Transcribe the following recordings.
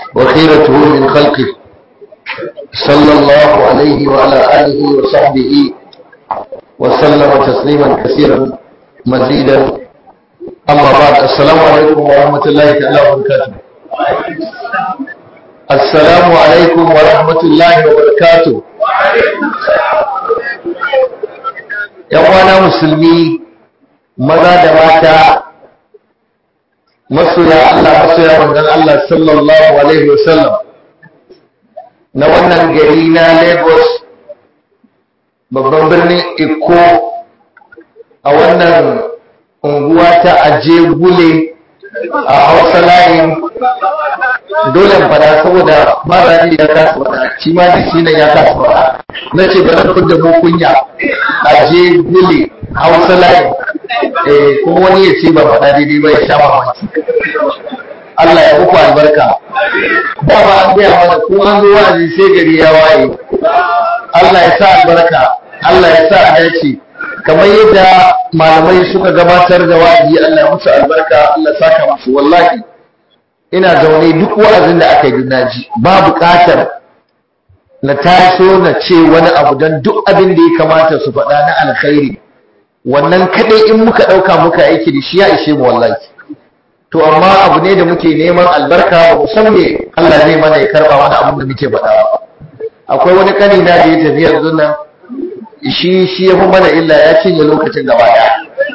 وخيرته من خلقه صلى الله عليه وعلى آله وصحبه وسلم تسليما كثيرا مزيدا أما بعد السلام عليكم ورحمة الله تعالى وبركاته السلام عليكم ورحمة الله وبركاته ‘Yan musulmi maza da mata masoya Allah masoya manzon Allah sallallahu Alaihi wasallam na wannan gari na Lagos babban birnin Iko a wannan unguwa ta aje gule a hausa layin dole fada saboda marani ya kasa fada shi ma da shi ya kasa fada na ce ba zan fidda mu kunya aje gule hausa layin eh kuma wani ya ce ba fada daidai ba ya sha mamaki Allah ya muku albarka ba ba an gaya mana ko an zo wa'azi sai gari ya waye Allah ya sa albarka Allah ya sa a dace kamar yadda malamai suka gabatar da wa'azi Allah ya musu albarka Allah saka musu wallahi ina zaune duk wa'azin da aka yi naji ba buƙatar na taso na ce wani abu don duk abin da ya kamata su faɗa na alkhairi wannan kaɗai in muka ɗauka muka aiki da shi ya ishe mu wallahi to amma abu ne da muke neman albarka ba mu san me Allah zai mana ya karɓa mana abin da muke faɗa ba akwai wani ƙani na da ya tafi yanzu nan shi shi ya fi mana illa ya cinye lokacin gaba ɗaya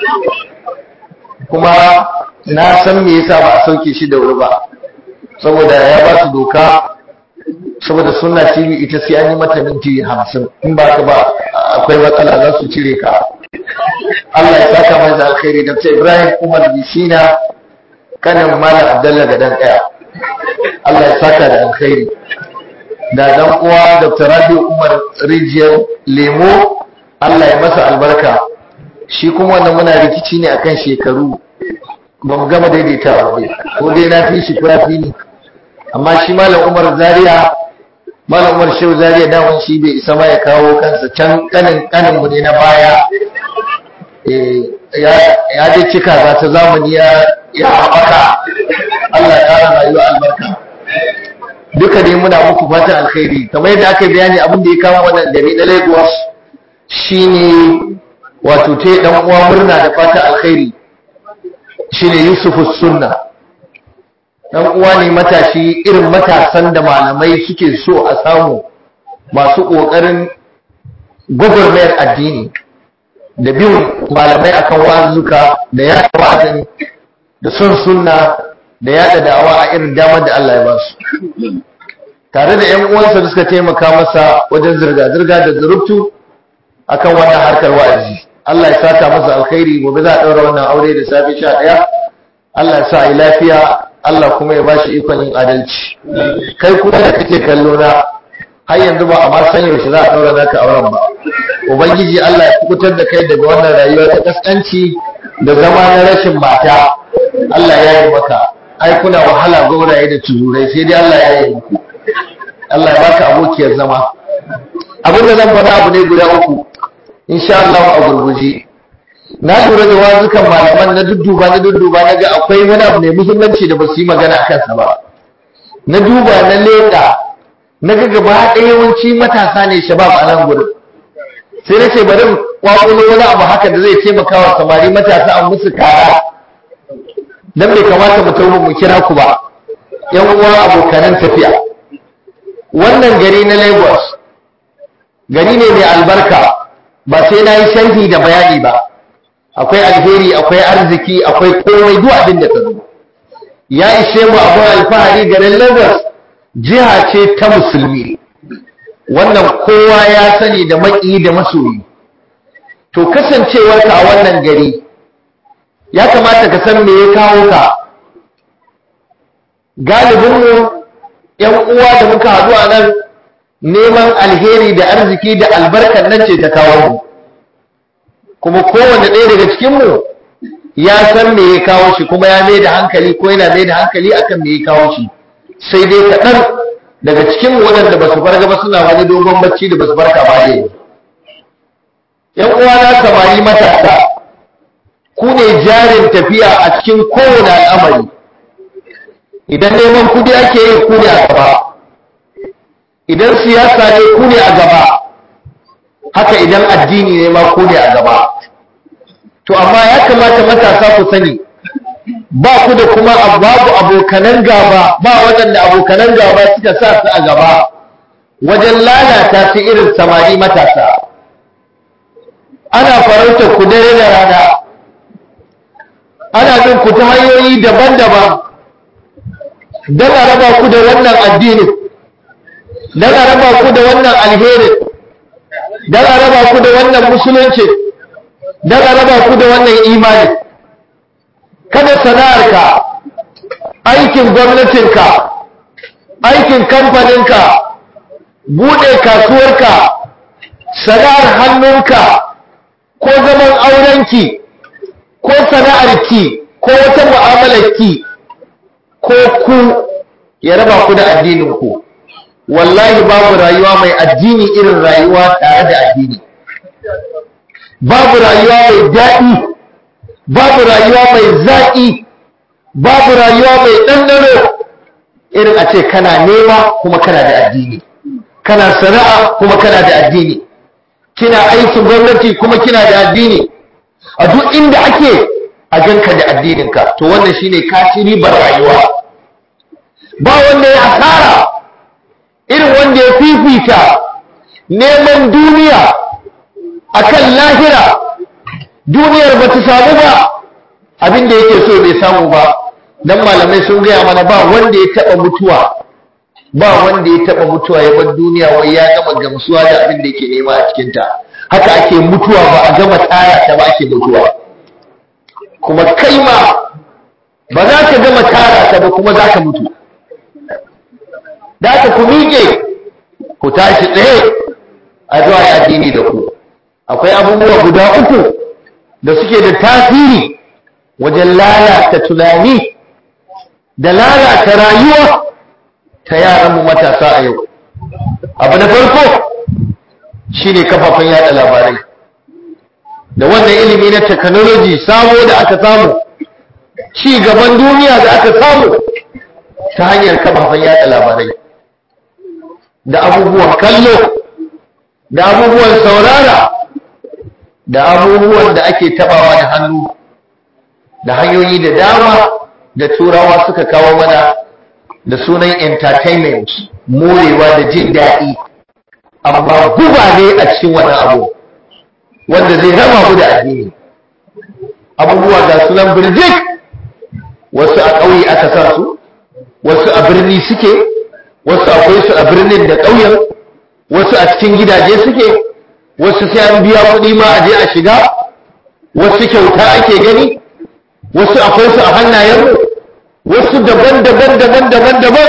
kuma na san me yasa ba a sauke shi da wuri ba saboda ya ba su doka saboda sunna tv ita sai an yi mata minti hamsin in ba ka ba akwai matsala za su cire ka Allah ya saka mai da alkhairi da Ibrahim Umar Bishina kanin Malam Abdullah Gadan ɗaya Allah ya saka da alkhairi da dan uwa Dr. Rabi Umar Rijiyar Lemo Allah ya masa albarka shi kuma wannan muna rikici ne akan shekaru ba mu gama daidaitawa ba ko dai na fi shi ko fi ni amma shi malam Umar Zaria malam Umar Shehu Zaria daman shi bai isa ma ya kawo kansa can kanin kanin mu ne na baya eh ya ya dai cika za ta zamani ya ya haɓaka Allah ya ƙara rayuwa albarka duka dai muna muku fatan alkhairi kamar yadda aka bayani abin da ya kama wannan gari na Lagos shine wato ta dan uwa murna da fatan alkhairi shine Yusuf Sunna dan uwa ne matashi irin matasan da malamai suke so a samu masu kokarin gwagwarmayar addini da bin malamai akan wazuka da ya wa'azin da son sunna da yada da'awa a irin damar da Allah ya ba su tare da ƴan uwansa da suka taimaka masa wajen zirga-zirga da zurubtu akan wannan harkar wa'azi Allah ya saka masa alkhairi gobe za a ɗaura wannan aure da safe sha ɗaya Allah ya sa a yi lafiya Allah kuma ya bashi ikon yin adalci kai kuma da kake kallo na har yanzu ba a ma san yaushe za a ɗaura naka auren ba ubangiji Allah ya kubutar da kai daga wannan rayuwa ta kaskanci da zama na rashin mata Allah ya yi maka ai kuna wahala gauraye da tururai sai dai Allah ya yi muku Allah ya baka abokiyar zama abin da zan faɗa abu ne guda uku insha Allah a gurguje na lura da wazukan malaman na dudduba na dudduba na ga akwai wani abu mai muhimmanci da ba su yi magana a kansa ba na duba na leƙa na ga gaba ɗaya yawanci matasa ne shabab a nan gurin sai na ce bari kwakwalo wani abu haka da zai taimaka wa samari matasa an musu kara dan bai kamata mu tawo mu kira ku ba yan uwa abokanan tafiya wannan gari na Lagos gari ne mai albarka ba sai na yi sharhi da bayani ba akwai alheri akwai arziki akwai komai duk abin da ka zo ya ishe mu abin alfahari garin Lagos jiha ce ta musulmi wannan kowa ya sani da maki da masoyi to kasancewarka a wannan gari ya kamata ka san me ya kawo ka galibinmu ‘yan uwa da muka haɗu a nan neman alheri da arziki da albarkar nan ce ta kawo mu kuma kowane ɗaya daga cikinmu ya san me ya kawo shi kuma ya mai da hankali ko yana mai da hankali akan me ya kawo shi sai dai kaɗan daga cikin waɗanda ba su farga ba suna wani dogon bacci da ba su farka ba ne ‘yan uwa na samari matasa ku ne jarin tafiya a cikin kowane al'amari idan neman kudi ake yi ku ne a gaba idan siyasa ne ku ne a gaba haka idan addini ne ma ku ne a gaba to amma ya kamata matasa ku sani ba ku da kuma babu abokanan gaba ba waɗanda abokanan gaba suka sa su a gaba wajen lalata su irin samari matasa ana farautar ku dare da rana ana bin ku ta hanyoyi daban-daban don a raba ku da wannan addinin don a raba ku da wannan alherin don a raba ku da wannan musulunci don a raba ku da wannan imani kada sana'arka aikin gwamnatinka aikin kamfaninka buɗe kasuwarka sana'ar hannunka ko zaman aurenki ko sana'arki ko wata mu'amalarki ko ku ya raba ku da addininku wallahi babu rayuwa mai addini irin rayuwa tare da addini babu rayuwa mai daɗi babu rayuwa mai zaƙi babu rayuwa mai ɗanɗano irin a ce kana nema kuma kana da addini kana sana'a kuma kana da addini kina aikin gwamnati kuma kina da addini a duk inda ake a ganka da addininka to wannan shine kaci ribar rayuwa ba wanda ya asara irin wanda ya fifita neman duniya akan lahira duniyar ba ta samu ba abin da yake so bai samu ba dan malamai sun gaya mana ba wanda ya taba mutuwa ba wanda ya taba mutuwa ya bar duniya wai ya gama gamsuwa da abin da yake nema a cikin ta haka ake mutuwa ba a gama tsara ta ba ake mutuwa kuma kai ma ba za ka gama tara ta ba kuma za ka mutu da ka ku miƙe ku tashi tsaye a zuwa ya addini da ku akwai abubuwa guda uku da suke da tasiri wajen lalata tunani da lalata rayuwa ta yaranmu matasa a yau abu na farko shine kafafen yada labarai da wannan ilimi na technology sabo da aka samu ci gaban duniya da aka samu ta hanyar kafafen yada labarai da abubuwan kallo da abubuwan saurara da abubuwan da ake tabawa da hannu da hanyoyi da dama da turawa suka kawo mana da sunan entertainment morewa da jin daɗi amma guba ne a cikin wannan abu wanda zai raba mu da addini abubuwa ga sunan birjik wasu a ƙauye aka sa su wasu a birni suke wasu akwai su a birnin da ƙauyen wasu a cikin gidaje suke wasu sai an biya kuɗi ma a je a shiga wasu kyauta ake gani wasu akwai su a hannayenmu wasu daban-daban daban-daban daban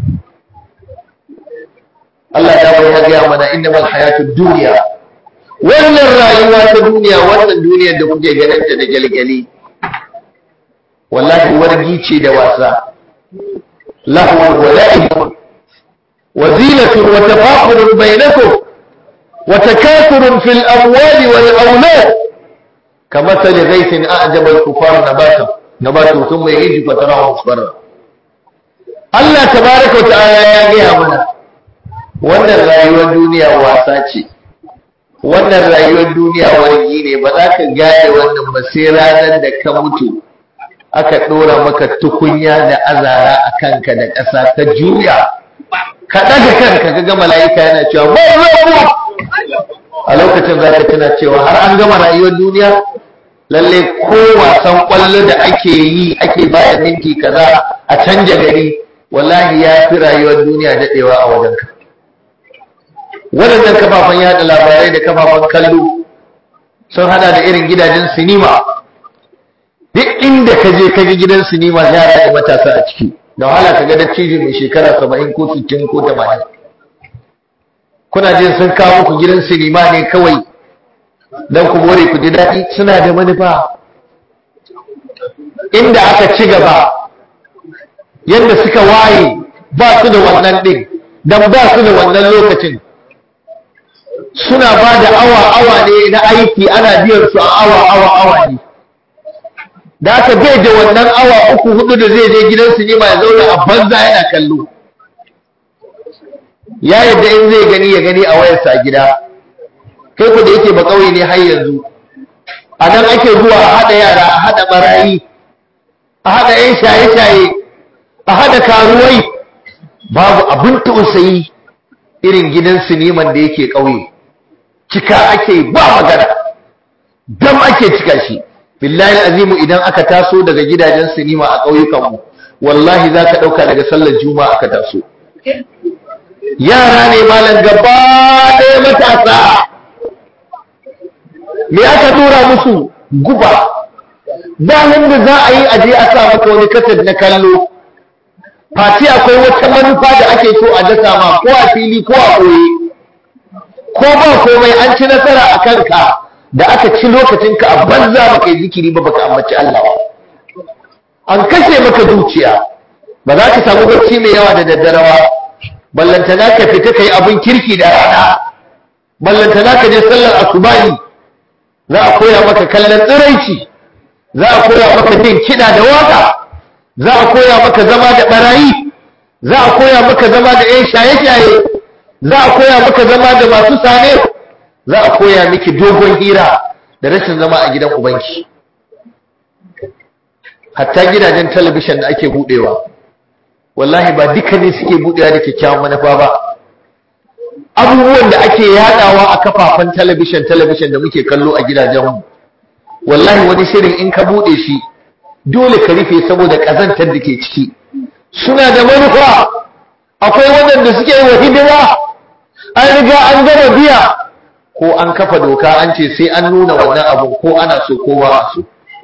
Allah ya bai ya gaya mana inda mal hayatu duniya wannan rayuwa ta duniya wannan duniyar da kuke ganin ta da gyalgyali wallahi wargi ce da wasa lahu wa la'ibun wa zinatun wa tafakhurun bainakum wa takathurun fil amwali wal awlad kamathali ghaythin a'jaba al-kuffar nabata nabatu thumma yahiju fatarahu musfarra Allah tabaaraka wa ta'ala ya gaya mana wannan rayuwar duniya wasa ce wannan rayuwar duniya wargi ne ba za ka gane wannan ba sai ranar da ka mutu aka ɗora maka tukunya da azara a kanka da ƙasa ta juya ka ɗaga kanka ka ga mala'ika yana cewa ba rabu a lokacin za ka tuna cewa har an gama rayuwar duniya lalle ko wasan ƙwallo da ake yi ake bada minti kaza a canja gari wallahi ya fi rayuwar duniya daɗewa a wajenka waɗannan kafafen yada labarai da kafafen kallo sun hada da irin gidajen sinima duk inda ka je ka ga gidan sinima yara da matasa a ciki da wahala ka ga dattijo mai shekara saba'in ko sittin ko tamanin kuna jin sun kawo ku gidan sinima ne kawai don ku more ku ji daɗi suna da manufa inda aka ci gaba yadda suka waye ba su da wannan ɗin don ba su da wannan lokacin suna ba da awa-awa ne na aiki ana biyan su a awa-awa-awa ne da aka bai da wannan awa uku hudu da zai je gidan sinima ya zauna a banza yana kallo ya yadda in zai gani ya gani a wayarsa a gida kai ku da yake ba kauye ne har yanzu a nan ake zuwa a haɗa yara a haɗa barayi a haɗa 'yan shaye-shaye a haɗa karuwai babu abin tausayi irin gidan siniman da yake ƙauye cika ake ba magana dam ake cika shi billahi azimu idan aka taso daga gidajen sinima a ƙauyukanmu wallahi za ka ɗauka daga sallar juma'a aka taso yara ne malam gaba ɗaya matasa me aka tura musu guba da da za a yi aje a sa maka wani kasar na kallo fati akwai wata manufa da ake so a dasa ma ko a fili ko a ɓoye ko ba komai an ci nasara a kanka da aka ci lokacinka a banza baka yi zikiri ba baka ambaci Allah ba an kashe maka zuciya ba za ka samu bacci mai yawa da daddare ba ballantana ka fita kai abin kirki da rana ballantana ka je sallar asubahi za a koya maka kallon tsiraici za a koya maka jin kiɗa da waka za a koya maka zama da barayi za a koya maka zama da 'yan shaye-shaye za a koya maka zama da masu sane za a koya miki dogon hira da rashin zama a gidan ubanki hatta gidajen talabishin da ake budewa wallahi ba duka ne suke budewa da kyakkyawan manufa ba abubuwan da ake yadawa a kafafen talabishin talabishin da muke kallo a gidajenmu wallahi wani shirin in ka bude shi dole ka rufe saboda kazantar da ke ciki suna da manufa akwai waɗanda suke wa hidima an riga an gama biya ko an kafa doka an ce sai an nuna wannan abu ko ana so ko ba a so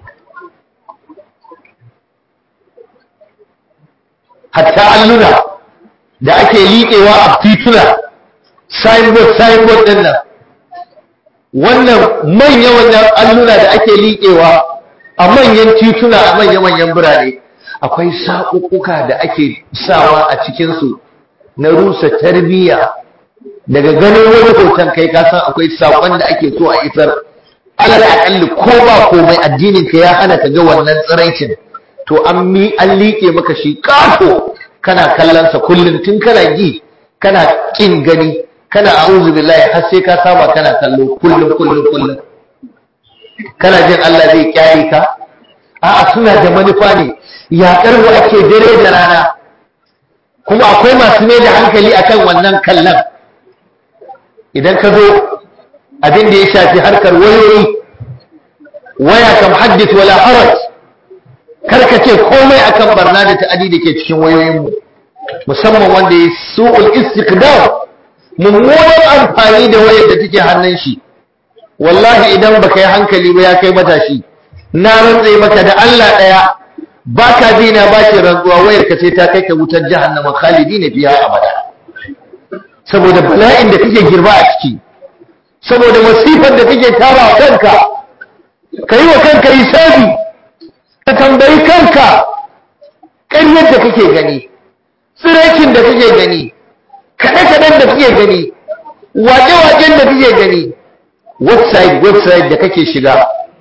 hatta alluna da ake liƙewa a tituna signboard signboard ɗin nan wannan manya wannan alluna da ake liƙewa a manyan tituna a manya-manyan birane akwai saƙuƙuka da ake sawa a cikinsu na rusa tarbiyya daga ganin wani hoton kai ka san akwai saƙon da ake so a isar alal aƙalli ko ba komai addinin ka ya hana ka ga wannan tsiraicin to an mi an liƙe maka shi ƙato kana kallon sa kullum tun kana gi kana kin gani kana a'udhu billahi har sai ka saba kana kallo kullum kullum kullum kana jin Allah zai kyale ka a'a suna da manufa ne yaƙar mu ake dare da rana kuma akwai masu mai da hankali akan wannan kallon idan ka zo abin da ya shafi harkar wayoyi waya kam haddith wala haraj karka ce komai akan barna da ta'adi da ke cikin wayoyinmu musamman wanda ya su'ul istiqdam mummunan amfani da wayar da take hannun shi wallahi idan baka yi hankali ba ya kai matashi na rantse maka da Allah daya baka dina ba ce rantsuwa wayar ka ce ta kai ka wutar jahannama khalidina fiha abada saboda bala'in da kake girba a ciki saboda masifar da kake tara wa kanka ka yi wa kanka hisabi ka tambayi kanka ƙaryar da kake gani tsirakin da kake gani kaɗe-kaɗen da kake gani waƙe-waƙen da kake gani website website da kake shiga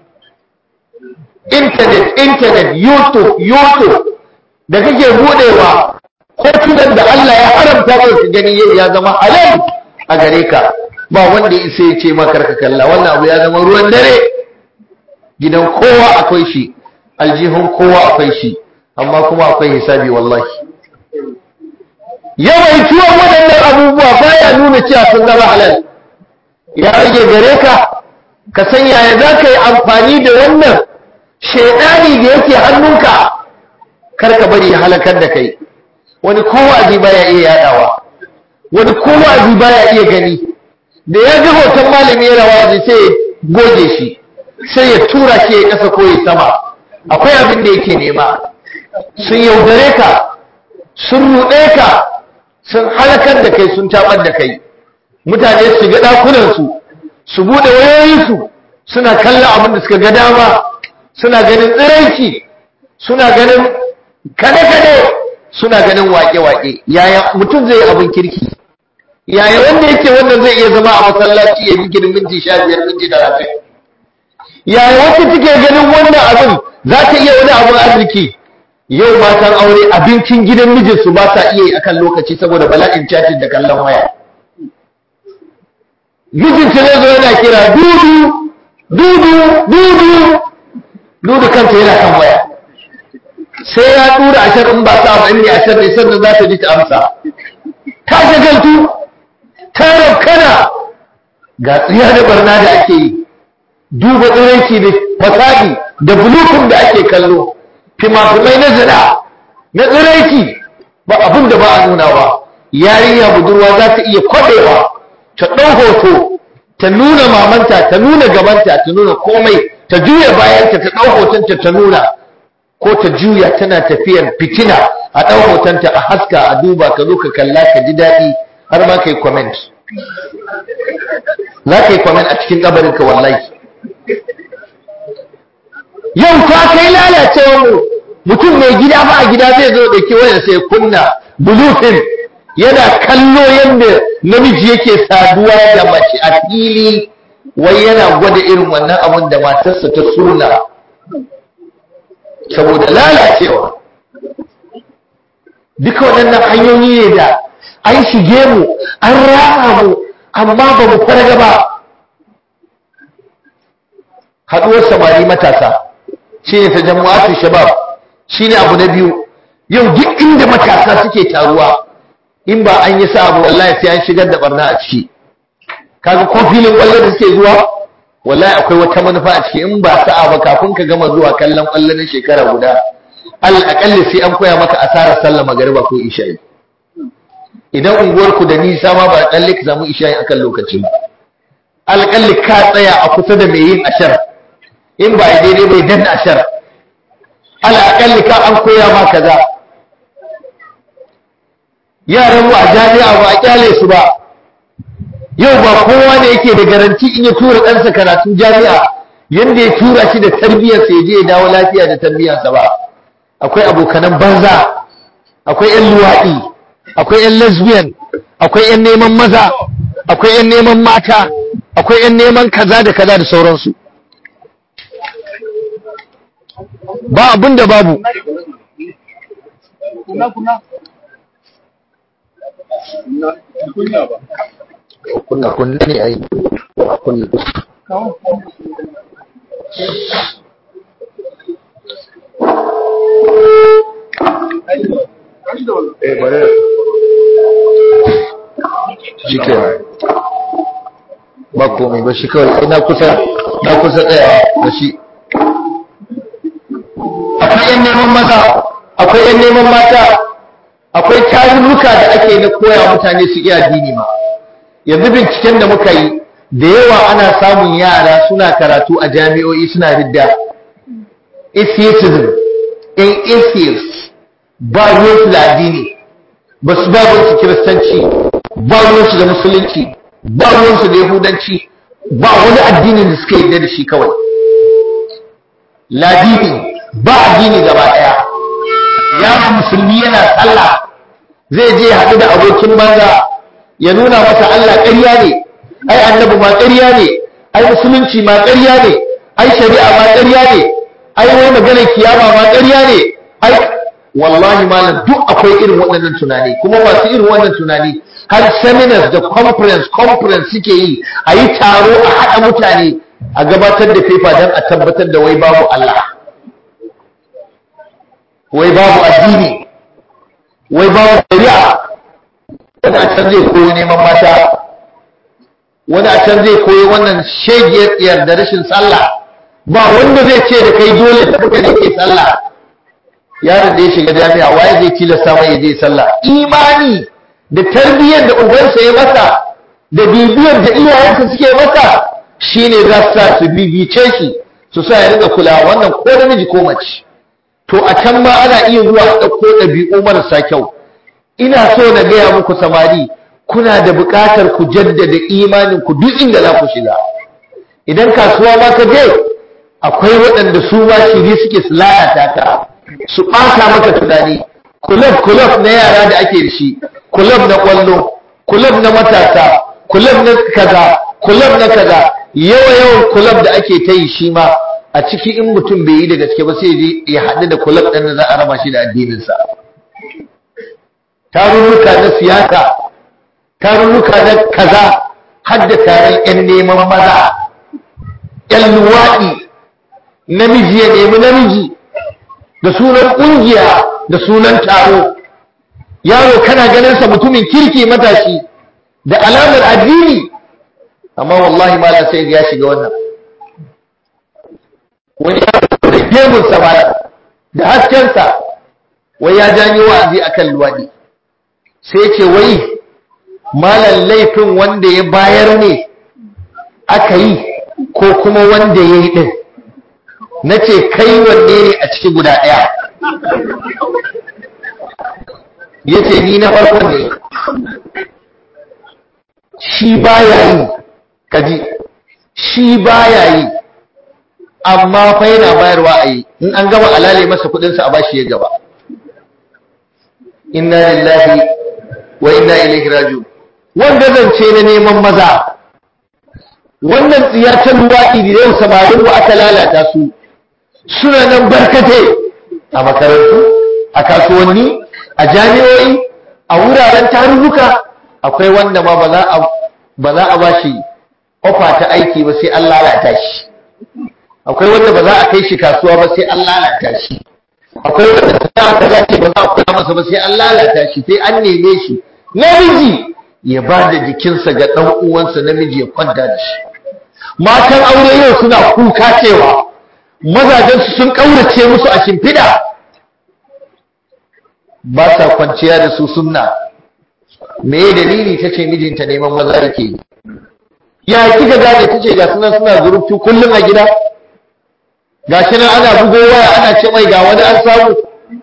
internet internet youtube youtube da kake buɗewa hotunan da Allah ya haramta ka su gani yau ya zama halal a gare ka ba wanda isa ya ce maka ka kalla wannan abu ya zama ruwan dare gidan kowa akwai shi aljihun kowa akwai shi amma kuma akwai hisabi wallahi yawaituwan waɗannan abubuwa baya nuna cewa sun zama halal ya rage gare ka ka san yaya za ka yi amfani da wannan shaidani da yake hannunka kar ka bari ya halakar da kai wani kowazi baya iya yadawa wani kowazi baya iya gani da ya ga hoton malami yana wazi sai ya goge shi sai ya tura shi ya kasa ko ya sama akwai abin da yake nema sun yaudare ka sun ruɗe ka sun halakar da kai sun tabar da kai mutane su ga ɗakunansu su buɗe wayoyinsu suna kallon abin da suka ga dama suna ganin tsiraici suna ganin kade-kade suna ganin wake-wake yaya mutum zai yi abin kirki yaya wanda yake wannan zai iya zama a masallaci ya zikirin minti sha biyar minti talatin yaya wacce take ganin wannan abin za ta iya wani abun arziki yau matan aure abincin gidan mijinsu ba sa iya yi akan lokaci saboda bala'in chatting da kallon waya mijinta ne zo yana kira dudu dudu dudu dudu kanta yana kan waya sai ya tura ashar in ba sa ba in ne ashar ne sannan za ta ji ta amsa ta shagaltu ta raukana ga tsiya da barna da ake yi duba tsiraici da fasadi da bulukun da ake kallo fimafimai na zina na tsiraici ba abin da ba a nuna ba yarinya budurwa za ta iya kwaɗewa ta ɗau hoto ta nuna mamanta ta nuna gabanta ta nuna komai ta juya bayanta ta ɗau hotonta ta nuna ko ta juya tana tafiyar fitina a ɗau hotonta a haska a duba ka zo ka kalla ka ji daɗi har ma ka yi comment za ka yi comment a cikin ƙabarinka wallahi yau ta kai lalacewa mu mutum mai gida ba a gida zai zo da ke wayar sai kunna bulufin yana kallo yadda namiji yake saduwa da mace a fili wai yana gwada irin wannan abin da matarsa ta suna saboda lalacewa duka waɗannan hanyoyi ne da an shige mu an rama mu amma ba mu farga ba haɗuwar samari matasa shi ne ta jama'atu shabab shi ne abu na biyu yau duk inda matasa suke taruwa in ba an yi sa abu wallahi sai an shigar da barna a ciki kaga ko filin kwallo da suke zuwa wallahi akwai wata manufa a ciki in ba sa'a ba kafin ka gama zuwa kallon kwallo na shekara guda al'akalli sai an koya maka asarar sallah magariba ko isha'i idan unguwarku da nisa ma ba tsalle ka samu isha'i akan lokaci ba alƙalli ka tsaya a kusa da mai yin ashar in ba daidai bai danna ashar al'akalli ka an koya ma kaza yaran mu a jami'a ba a kyale su ba yau ba kowa ne yake da garanti in ya tura ɗansa karatun jami'a yadda ya tura shi da tarbiyyarsa ya je ya dawo lafiya da tarbiyyarsa ba akwai abokanan banza akwai 'yan luwaɗi akwai 'yan lesbian akwai 'yan neman maza akwai 'yan neman mata akwai 'yan neman kaza da kaza da sauransu ba abin da babu kunna kunna ne ai kunna eh bare shi ke ba komai ba shi kawai ina kusa na kusa tsaya da shi akwai yan neman maza akwai yan neman mata akwai tarurruka da ake na koya mutane su iya addini ma yanzu binciken da muka yi da yawa ana samun yara suna karatu a jami'o'i suna ridda atheism in atheist ba ruwansu da addini ba su ba ruwansu kiristanci ba ruwansu da musulunci ba ruwansu da yahudanci ba wani addinin da suka yi da shi kawai ladini ba addini gaba daya yaron musulmi yana sallah zai je haɗu da abokin banza ya nuna masa Allah ƙarya ne ai annabi ma ƙarya ne ai musulunci ma ƙarya ne ai shari'a ma ƙarya ne ai wai maganar kiyama ma ƙarya ne ai wallahi malam duk akwai irin waɗannan tunani kuma masu irin wannan tunani har seminars da conference conference suke yi a yi taro a haɗa mutane a gabatar da fefa don a tabbatar da wai babu Allah wai babu addini wai babu shari'a wani a can zai koyi neman mata wani a can zai koyi wannan shegiyar tsiyar da rashin sallah ba wanda zai ce da kai dole ta fuka da ke sallah yaron da ya shiga jami'a waye zai tilasta mai ya je sallah imani da tarbiyyar da ubansa ya masa da bibiyar da iyayensa suke masa shine za su sa su bibice shi su sa ya riga kula wannan ko namiji ko mace to a can ma ana iya zuwa a ɗauko ɗabi'u marasa kyau ina so na gaya muku samari kuna da buƙatar ku jaddada imanin ku duk inda za ku shiga idan kasuwa ma ka je akwai waɗanda su ma shiri suke su lalata ka su ɓata maka tunani kulab kulab na yara da ake da shi kulab na ƙwallo kulab na matasa kulab na kaza kulab na kaza yawa yawan kulab da ake ta yi shi ma a ciki in mutum bai yi da gaske ba sai je ya haɗu da kulab ɗin da za a raba shi da addininsa tarurruka na siyasa tarurruka na kaza har da taron 'yan neman maza 'yan luwaɗi namiji ya nemi namiji da sunan ƙungiya da sunan taro yaro kana ganinsa mutumin kirki matashi da alamar addini amma wallahi malam sai ya shiga wannan wani yaro da gemunsa malam da haskensa wai ya janyo wa'azi akan luwaɗi sai ce wai malam laifin wanda ya bayar ne aka yi ko kuma wanda ya yi ɗin na ce kai wanne ne a ciki guda ɗaya ya ce ni na farko ne shi baya yi kaji shi baya yi amma fa yana bayarwa a yi in an gama alale masa kudinsa a bashi ya gaba inna lillahi wa inna ilaihi raji'un wanda zance na neman maza wannan tsiyatan luwaɗi da yau samarin ba aka lalata su suna nan barkate a makarantu a kasuwanni a jami'o'i a wuraren tarurruka akwai wanda ma ba za a ba shi ofa ta aiki ba sai an lalata shi akwai wanda ba za a kai shi kasuwa ba sai an lalata shi akwai wanda za a dace ba za a kula masa ba sai an lalata shi sai an neme shi namiji ya ba da jikinsa ga ɗan uwansa namiji ya kwanta da shi matan aure yau suna kuka cewa mazajensu sun ƙaurace musu a shimfiɗa ba sa kwanciya da su sunna me dalili ta ce mijinta neman maza yake yi ya kika gane ta ce ga sunan suna zurubtu kullum a gida ga shi nan ana bugo waya ana ce mai ga wani an samu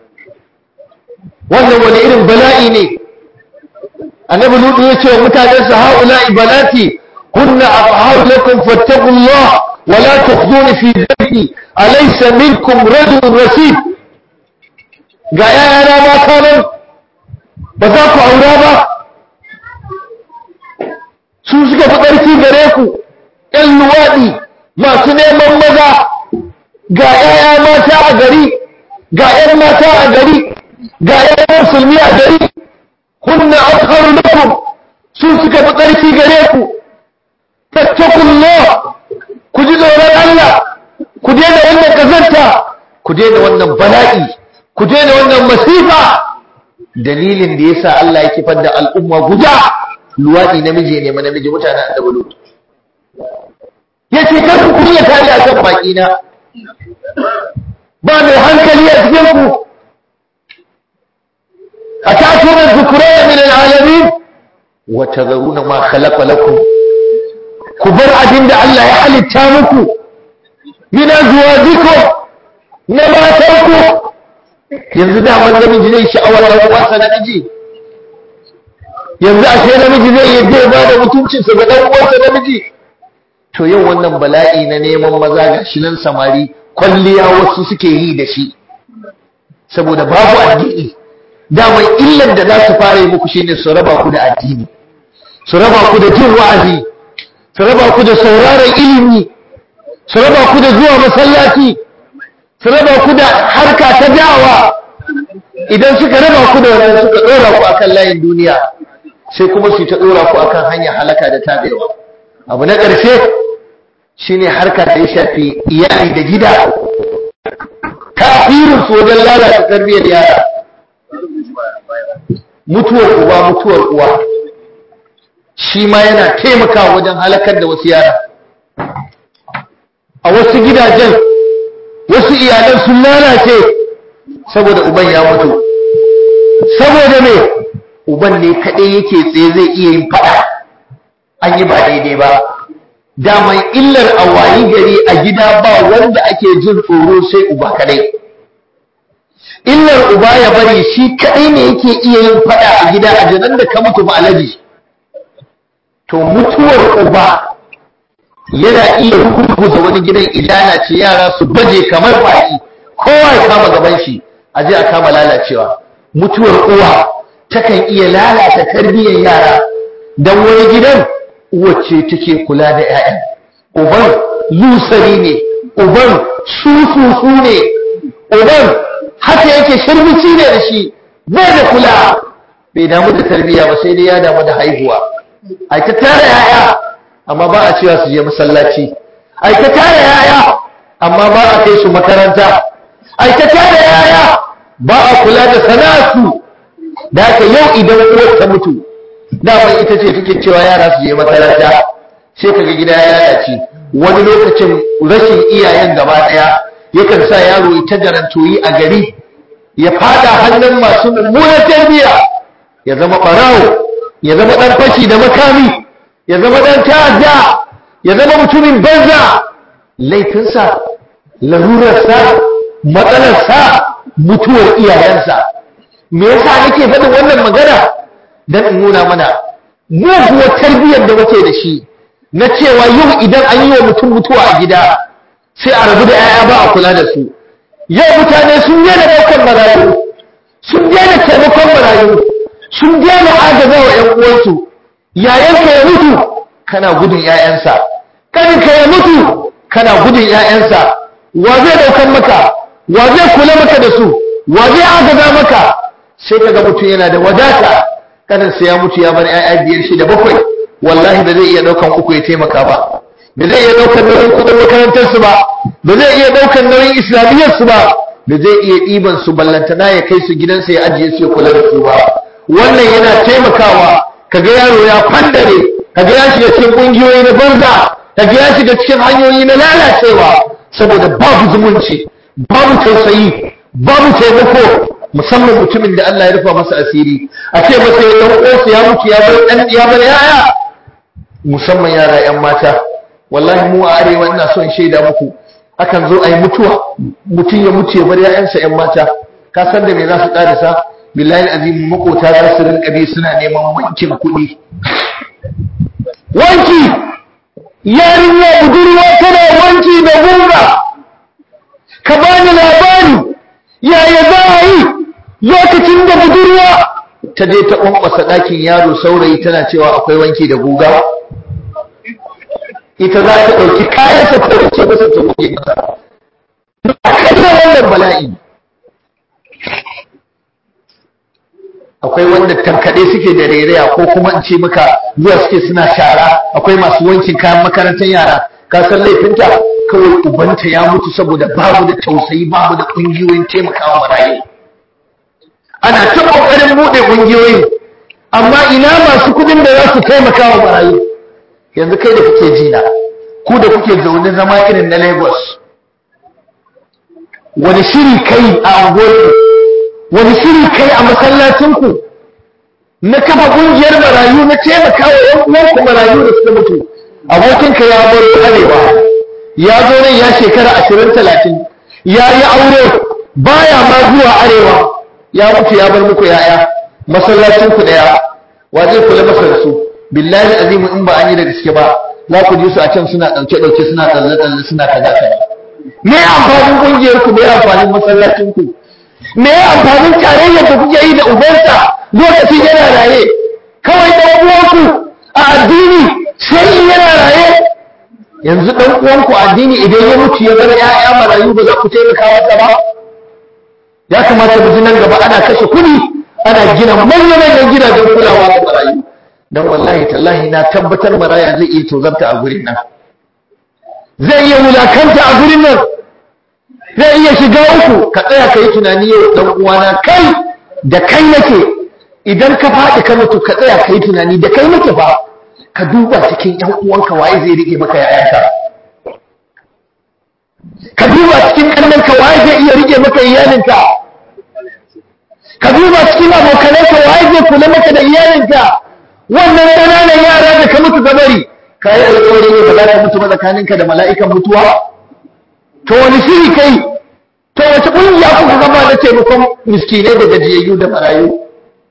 wannan wani irin bala'i ne annabi lutu ya ce wa mutanensa ha'ula'i banati kunna afharu lakum fattaqullah wa la tukhduni fi dhanbi alaysa minkum rajulun rasid ga yayana mata nan ba za ku aura ba su suka fi ƙarfi gare ku ‘yan luwaɗi masu neman maza ga ‘ya'ya mata a gari ga ‘yan mata a gari ga ‘yan musulmi a gari kunna akharu lakum su suka fi ƙarfi gare ku fattakullah ku ji tsoron Allah ku daina wannan kazanta ku daina wannan bala'i ku daina wannan masifa dalilin da yasa Allah ya kifar da al'umma guda luwaɗi namiji ne ma namiji mutanen annabi lut yace kar ku kunya tare akan baki na ba mai hankali a cikin ku atatuna dhukraya min alalamin wa tadharuna ma khalaqa lakum ku bar abin da Allah ya halitta muku min azwajikum na matanku yanzu da wani namiji zai sha'awar ɗan uwansa namiji yanzu ashe namiji zai iya zai ba da mutuncinsa ga ɗan uwansa namiji to yau wannan bala'i na neman maza ga shi nan samari kwalliya wasu suke yi da shi saboda babu addini daman illan da za su fara yi muku shine su raba ku da addini su raba ku da jin wa'azi su raba ku da sauraron ilimi su raba ku da zuwa masallaci su raba ku da harka ta dawa idan suka raba ku da wannan suka dora ku akan layin duniya sai kuma su ta dora ku akan hanyar halaka da tabewa abu na ƙarshe shine harka da ya shafi iyali da gida kafirin su wajen lalata tarbiyyar yara mutuwar uba mutuwar uwa shi ma yana taimakawa wajen halakar da wasu yara a wasu gidajen wasu iyalan sun lalace saboda uban ya mutu saboda me uban ne kaɗai yake tsaye zai iya yin faɗa an yi ba daidai ba daman illar a wayi gari a gida ba wanda ake jin tsoro sai uba kaɗai illar uba ya bari shi kaɗai ne yake iya yin faɗa a gida a janan da ka mutu ba alaji to mutuwar uba yana iya ruguza wani gidan idana ce yara su baje kamar baki kowa ya kama gaban shi a je a kama lalacewa mutuwar uwa takan iya lalata tarbiyyar yara don wani gidan uwace take kula da 'ya'yan uban lusari ne uban su su su ne uban haka yake shirbici ne da shi bai da kula bai damu da tarbiyya ba sai dai ya damu da haihuwa ai ta tara yaya amma ba a cewa su je masallaci ai ta tara yaya amma ba a kai su makaranta ai ta tara yaya ba a kula da sana'arsu da haka yau idan uwar ta mutu daman ita ce take cewa yara su je makaranta sai kaga gida ya lalace wani lokacin rashin iyayen gaba daya yakan sa yaro ya ta garantoyi a gari ya fada hannun masu mummunar tarbiyya ya zama barawo ya zama dan fashi da makami ya zama dan ta'adda ya zama mutumin banza laifinsa larurarsa matsalarsa mutuwar iyayensa me yasa nake faɗin wannan magana dan in nuna mana muguwar tarbiyyar da muke da shi na cewa yau idan an yi wa mutum mutuwa a gida sai a rabu da 'ya'ya ba a kula da su yau mutane sun daina ɗaukar marayu sun daina taimakon marayu sun daina agaza wa 'yan uwansu yayanka ya mutu kana gudun 'ya'yansa ƙaninka ya mutu kana gudun 'ya'yansa wa zai ɗaukar maka wa zai kula maka da su wa zai agaza maka sai kaga mutum yana da wadata kaninsa ya mutu ya bar 'ya'ya biyar shida bakwai wallahi ba zai iya ɗaukan uku ya taimaka ba ba zai iya ɗaukar nauyin kudin makarantarsu ba ba zai iya ɗaukar nauyin islamiyyarsu ba ba zai iya ɗiban su ballantana ya kai su gidansa ya ajiye su ya kula da su ba wannan yana taimakawa kaga yaro ya fandare kaga ya shiga cikin ƙungiyoyi na banza kaga ya shiga cikin hanyoyi na lalacewa saboda babu zumunci babu tausayi babu taimako musamman mutumin da Allah ya rufa masa asiri a ce masa ya dan uwansa ya mutu ya bar dan ya bar yaya musamman yara yan mata wallahi mu a arewa ina son shaida muku akan zo ayi mutuwa mutum ya mutu ya bar yayansa yan mata ka san da me za su karasa billahi azim makota za su rinka bi suna neman wankin kuɗi wanki yarinya budurwa tana wanki da gurra ka bani labari yaya za a yi lokacin da budurwa ta je ta ƙwanƙwasa ɗakin yaro saurayi tana cewa akwai wanki da guga ita za ta ɗauki kayansa ta wuce masa ta wuce masa a kasar wannan bala'i akwai wanda tankaɗe suke da rairaya ko kuma in ce maka zuwa suke suna shara akwai masu wankin kayan makarantar yara ka san laifinta kawai ubanta ya mutu saboda babu da tausayi babu da ƙungiyoyin taimakawa marayu ana ta ƙoƙarin buɗe ƙungiyoyin amma ina masu kuɗin da za su taimakawa marayu yanzu kai da kuke jina ku da kuke zaune zama irin na lagos wani shiri kai a unguwarku wani shiri kai a masallacinku na kafa ƙungiyar marayu na taimakawa ‘yan uwanku marayu da suka mutu abokinka ya bar arewa ya zo nan ya shekara ashirin talatin ya yi aure baya ma zuwa arewa ya mutu ya bar muku ya'ya masallacin ku daya wa zai kula masa da su billahi azimu in ba an yi da gaske ba za ku ji su a can suna dauke dauke suna tsalle tsalle suna kaza kaza me amfanin kungiyar ku me amfanin masallacin ku me amfanin tarayyar da kuke yi da ubansa lokacin yana raye kawai dan uwanku a addini sai yana raye yanzu dan uwanku addini idan ya mutu ya bar ƴaƴa marayu ba za ku taimaka masa ba ya kamata mu ji nan gaba ana kashe kuɗi ana gina manyan gidajen kulawa da marayu dan wallahi tallahi na tabbatar maraya zai iya tozarta a gurin nan zai iya wulakanta a gurin nan zai iya shiga uku ka tsaya ka yi tunani yau dan uwana kai da kai nake idan ka faɗi ka mutu ka tsaya ka yi tunani da kai nake ba ka duba cikin ƴan uwanka waye zai rike maka yayanka ka duba cikin ƙannanka waye zai iya rike maka iyalinka ka duba cikin abokananka waye zai kula maka da iyalinka wannan ƙananan yara da ka mutu ka bari ka yi alƙawari ne ba za ka mutu ba tsakaninka da mala'ikan mutuwa to wani shiri kai to wace ƙungiya kuka gaba na taimakon miskinai da gajiyayyu da marayu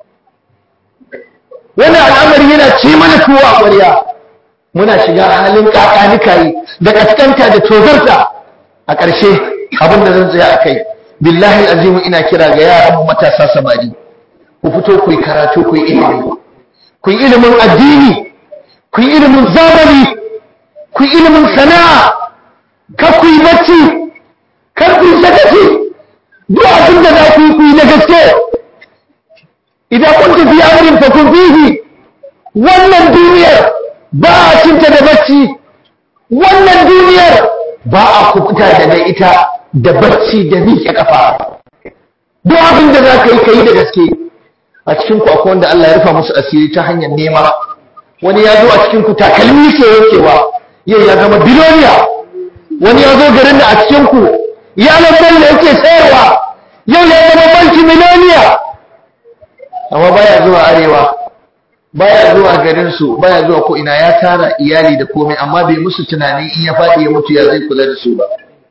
wannan al'amari yana ci mana tuwo a ƙwarya muna shiga halin ƙaƙanikayi da ƙasƙanta da tozarta a ƙarshe abin da zan tsaya a kai billahi azimu ina kira ga yaran mu matasa samari ku fito ku yi karatu ku yi ilimi ku yi ilimin addini ku yi ilimin zamani ku yi ilimin sana'a ka ku yi bacci kar ku sakaci duk abin da za ku yi ku yi da gaske idan kun tafi amrin fa kun fihi wannan duniyar ba a cinta da bacci wannan duniyar ba a kubuta daga ita da bacci da miƙe kafa duk abin da za ka yi ka yi da gaske a cikin ku akwai wanda Allah ya rufa musu asiri ta hanyar nema wani ya zo a cikin ku takalmi ke yankewa yau ya zama biloniya wani ya zo garin da a cikin ku ya lambar da yake sayarwa yau ya zama banki miloniya amma baya zuwa arewa baya zuwa garin su baya zuwa ko ina ya tara iyali da komai amma bai musu tunani in ya faɗi ya mutu ya zai kula da su ba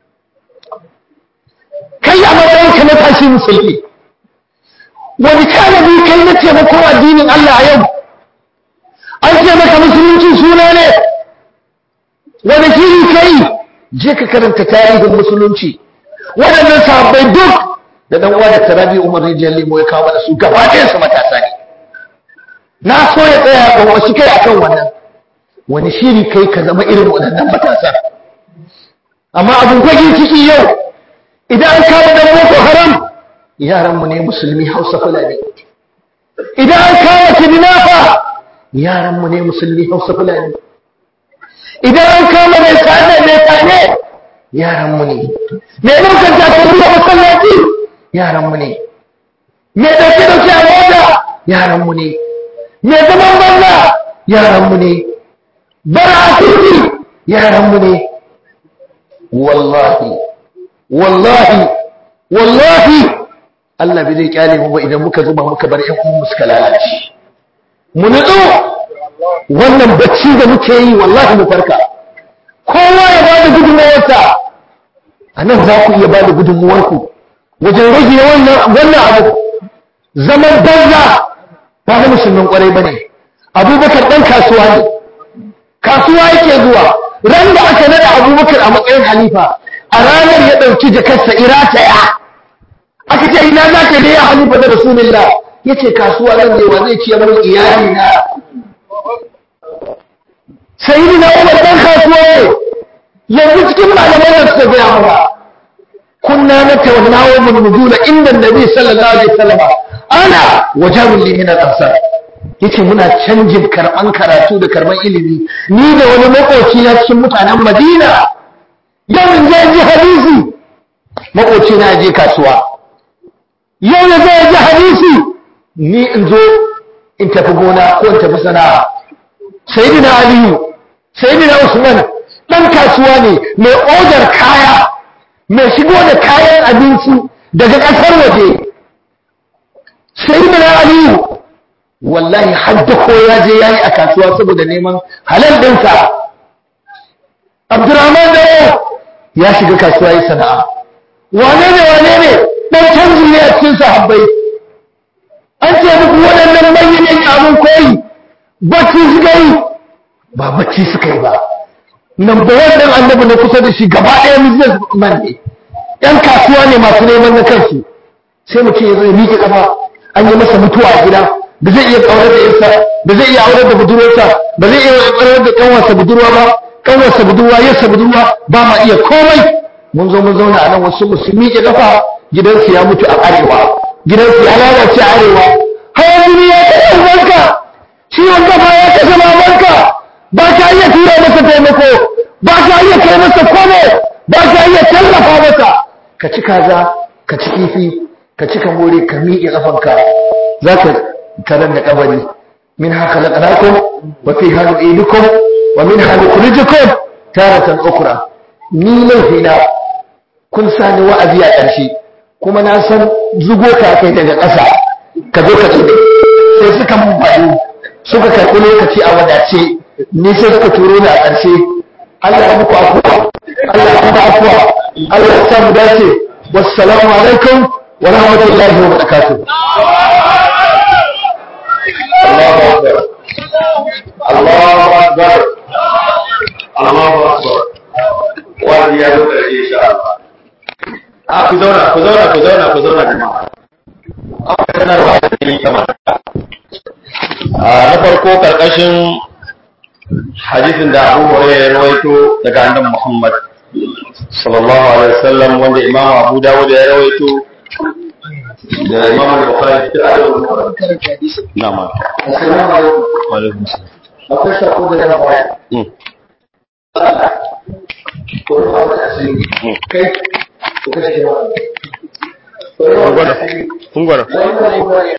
kai a matsayin ka na tashi musulmi wani tanadi kai na taimakon addinin Allah a yau an ce maka musulunci suna ne wani shiri kai je ka karanta tarihin musulunci waɗannan sahabbai duk da dan uwa da tarabi umar rijiyar limo ya kawo mana su gaba ɗayan su matasa ne na so ya tsaya ga wasu kai akan wannan wani shiri kai ka zama irin waɗannan matasa amma abin gwagin ciki yau idan an kama dan boko haram yaranmu ne musulmi hausa fulani idan an kama kidnafa yaranmu ne musulmi hausa fulani idan an kama mai sane mai sane yaranmu ne mai ɗaukar takardu a masallaci yaranmu ne mai ɗauke ɗauke a mota yaranmu ne mai zaman banza yaranmu ne bara a titi yaranmu ne wallahi wallahi wallahi Allah bai zai kyale mu ba idan muka zuba muka bar ƴan uwan suka lalace mu nutsu wannan bacci da muke yi wallahi mu farka kowa ya ba da gudunmawarsa a nan za ku iya ba da gudunmawarku wajen rage wannan wannan abu zaman banza ba na musulmin kwarai ba ne abubakar ɗan kasuwa ne kasuwa yake zuwa ran da aka nada abubakar a matsayin halifa a ranar ya ɗauki jakarsa irataya aka ce ina za ka da ya halifa da rasulullah ya ce kasuwa nan ne wa zai ciyar min iyali na sayyidi na umar ɗan kasuwa ne yanzu cikin malaman da suka gaya mana kunna na tawannawa min nuzula inda nabi sallallahu alaihi wasallam ana wajabul li min al-ansar yace muna canjin karban karatu da karban ilimi ni da wani makoci na cikin mutanen Madina yau in je ji hadisi makoci na je kasuwa yau ya zai ji hadisi ni in zo in tafi gona ko in tafi sana'a sayyidina aliyu sayyidina usman dan kasuwa ne mai odar kaya mai shigo da kayan abinci daga ƙasar waje sayyidina aliyu wallahi hadda ko ya je yayi a kasuwa saboda neman halal ɗinsa abdurrahman da ya shiga kasuwa yi sana'a wane ne wane ne dan canji ne a cikin sahabbai an ce muku waɗannan manyan abin koyi bacci suka yi ba bacci suka yi ba number one ɗin annabi na kusa da shi gaba ɗaya business man ne ‘yan kasuwa ne masu neman na kansu sai mutum ya zo ya miƙe ƙafa an yi masa mutuwa a gida ba zai iya ƙaurar da yarsa ba zai iya aurar da budurwarsa ba zai iya ƙaurar da ƙanwarsa budurwa ba ƙanwarsa budurwa yarsa budurwa ba ma iya komai mun zo mun zauna a nan wasu musu miƙe ƙafa gidansu ya mutu a arewa gidansu ya lalace a arewa hawan jini ya kashe ubanka ciwon kafa ya kashe mamanka ba ka iya tura masa taimako ba ka iya kai masa kome ba ka iya tallafa masa ka ci kaza ka ci kifi ka ci ka more ka miƙe ƙafanka za ka tarar da kabari min haka laƙanakum wa fi hannu ilukum wa min hannu kurijikum taratan ukura ni laifina kun sani wa'azi a ƙarshe kuma na san zugo ka kai daga ƙasa ka zo ka tsube sai suka mun bayu suka karɓi lokaci a wadace ni sai suka turo ni a ƙarshe Allah ya muku afuwa Allah ya muku afuwa Allah ya samu dace wassalamu alaikum wa rahmatullahi wa barakatuh Allahu akbar Allahu akbar Allahu akbar wani ya zo ƙarshe insha Allah a ku zauna ku zauna ku zauna ku zauna jama'a akwai sanarwa da ke kamar na farko karkashin hadisin da Abu Hurairah ya rawaito daga annabi Muhammad sallallahu alaihi wasallam wanda Imam Abu Dawud ya rawaito da Imam Bukhari da Abu Na'am. Assalamu alaikum. Wa alaikum salam. Akwai sako da zan bayar. Mm. Ko ba wata asiri. Mm. Kai, ko kashe ba. Kun gwada. Kun gwada. Wani wani wani